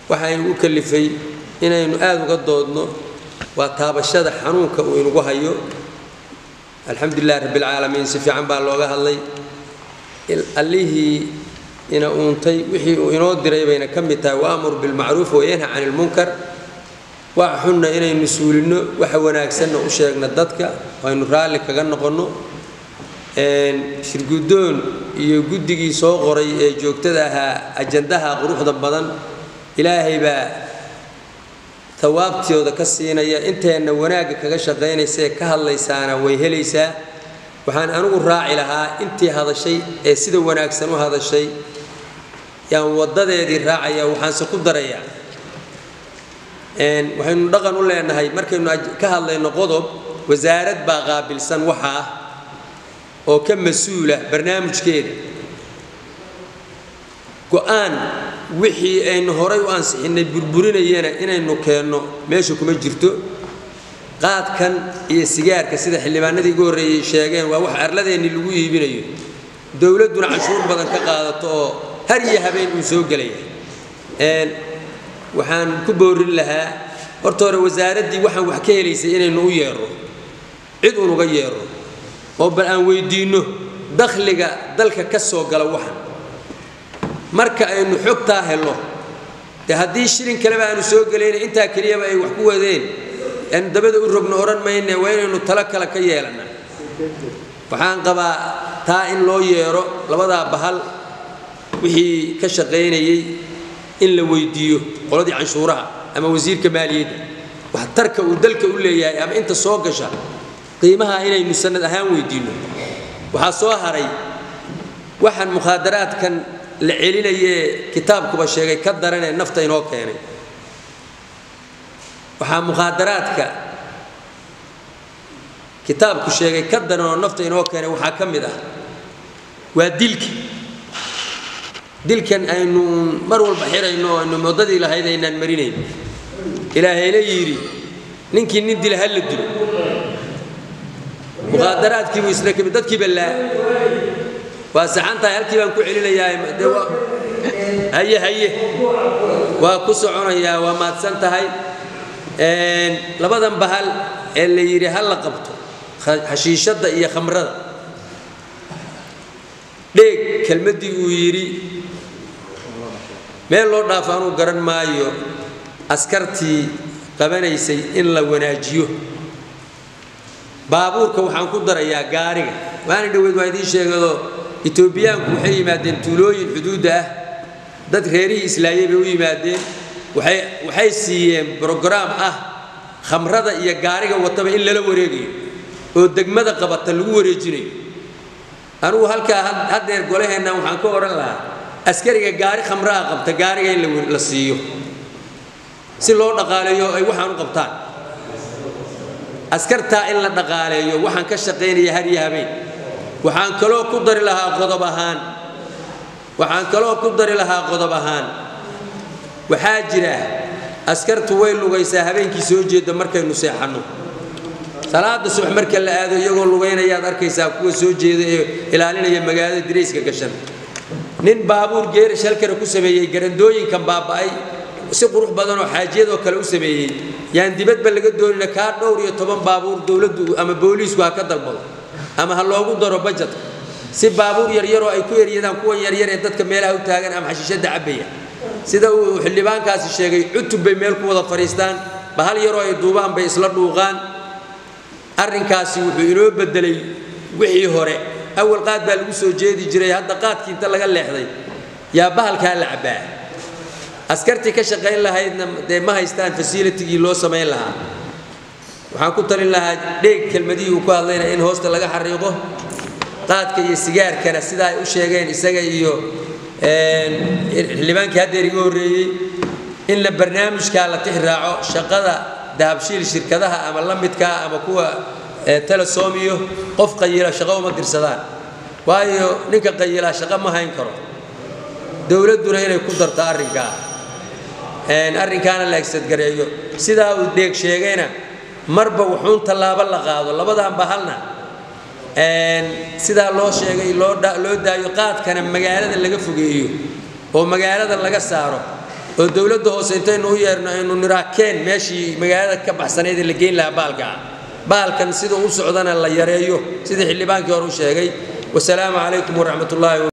waxaynu u kalifay inaynu aada uga doodno waa taabashada xanuunka uu inugu hayo alxamdulilahi rabbilcaalamiin si fiican baa looga hadlay allihii ina uuntay wixii uu inoo diray bayna ka mid tahay waamur bilmacruuf wayanha cani ilmunkar waxa xunna inaynu suulinno waxa wanaagsanna u sheegna dadka aynu raalli kaga noqonno shirguddoon iyo guddigii soo qoray ee joogtada ahaa ajandaha quruxda badan ilaahay baa tawaabtooda ka siinaya inteenna wanaagga kaga shaqaynaysa ee ka hadlaysaana way helaysaa waxaan anigu raaci lahaa intii hadashay ee sida wanaagsan u hadashay yaan waddadeedii raacaya waxaanse ku darayaa waxaynu dhaqan u leenahay markaynu ka hadlayno qodob wasaarad baa qaabilsan waxa ah oo ka mas-uula barnaamijkeeda go-aan wixii aynu horay u ansixinnay burburinayana inaynu keenno meesha kuma jirto qaadkan iyo sigaarka sida xildhibaanadii ugu horreeyey sheegeen waa wax arladeennii lagu iibinayo dowladduna canshuur badan ka qaadato oo har iyo habeen uu soo gelaya waxaan ku boorin lahaa horta hore wasaaraddii waxaan wax ka helaysay inaynu u yeerro cid unuga yeerro oo bal aan weydiinno dakhliga dalka ka soo gala waxan marka aynu xogtaa helno dee haddii shilin kaleba aanu soo gelayna intaa keliyaba ay wax ku wadeen aanu dabada u rogno odhan mayne waa inaynu talo kale ka yeelana waxaan qabaa taa in loo yeero labadaa bahal wixii ka shaqaynayey in la weydiiyo qoladii canshuuraha ama wasiirka maaliyadda waxtarka uu dalka u leeyahay ama inta soo gasha qiimaha inaynu sanad ahaan weydiinno waxaa soo haray waxaan mukhaadaraadkan la celinayee kitaabkuba sheegay ka daranee nafta inoo keenay waxaa mukhaadaraadka kitaabku sheegay ka daran oo nafta inoo keenay waxaa ka mid ah waa dilka dilkan aynu mar walba xirayno oo aynu moddadii lahayd aynaan marinayn ilaahayna yidhi ninkii nin dila ha la dilo mukhaadaraadkiibuu isna kamid dadkii ballaa waa saxan tahay halkii baan ku celinayaa de haye haye waa ku soconayaa waa maadsan tahay labadan bahal ee la yidhi ha la qabto xashiishadda iyo khamrada dheeg kelmaddii uu yidhi meel loo dhaafo anuu garan maayo askartii qabanaysay in la wanaajiyo baabuurka waxaan ku darayaa gaariga waana dhoweyd waa idiin sheegado etoobiyaanku waxay yimaadeen tuulooyin xuduudda ah dad reerihii islaayay bay u yimaadeen waxay waxay siiyeen brograam ah khamrada iyo gaariga wataba in lala wareegayo oo degmada qabata lagu wareejinayo anugu halkaa haddeer golaheenna waxaan ka odhan lahaa askariga gaari khamraha qabta gaariga in la siiyo si loo dhaqaaleeyo ay waxaan u qabtaan askartaa in la dhaqaaleeyo waxaan ka shaqaynaya har iyo habeen waxaan kaloo ku dari lahaa qodob ahaan waxaan kaloo ku dari lahaa qodob ahaan waxaa jira askartu way lugaysaa habeenkii soo jeeda markaynu seexanno salaada subax marka la aado iyagoo lugaynayaad arkaysaa kuwa soo jeeda ee ilaalinaya magaalada dirayska gashan nin baabuur geerash halkana ku sameeyey garandooyinkan baaba'ay si qurux badanoo xaajiyadoo kale u sameeyey yaan dibadba laga doonina kaa dhowr iyo toban baabuur dowladdu ama booliisku ha ka dalbado ama ha loogu daro bajetka si baabuur yaryaroo ay ku eryadaan kuwan yaryar ee dadka meelaha u taagan ama xashiishadda cabbaya sida uu xildhibaankaasi sheegay cutub bay meel ku wada fadhiistaan bahal yaroo ay duubaan bay isla dhuuqaan arrinkaasi wuxuu inoo bedelay wixii hore awal qaad baa lagu soo jeedi jiray hadda qaadkii inta laga leexday yaa bahalkaa la cabbaa askartii ka shaqayn lahaydna dee ma haystaan fasilitigii loo samayn lahaa waxaan ku talin lahaa dheeg kelmadihii uu ku hadlayna in hoosta laga xariiqo qaadka iyo sigaarkana sida ay u sheegeen isaga iyo xildhibaankii haddeer iga horreeyey in la barnaamijkaa la tix raaco shaqada dahabshiil shirkadaha ama la midkaa ama kuwa telesom iyo qof qayila shaqo uma dirsadaan waayo ninka qayilaa shaqo ma hayn karo dowladduna inay ku darto arrinkaa arrinkaana la egsadgareeyo sidaa uu deeg sheegayna marba wuxuun tallaabo la qaado labadan bahalna sidaa loo sheegay loo daayo qaadkana magaalada laga fogeeyo oo magaalada laga saaro oo dowladda hoose intaynu u yeerno aynu niraakeen meeshii magaalada ka baxsanayd ee la geyn lahaa baalka ah baalkan sida u socdana la yareeyo sidii xildhibaankii hore u sheegay wasalaamu calaykum waraxmat ullaahi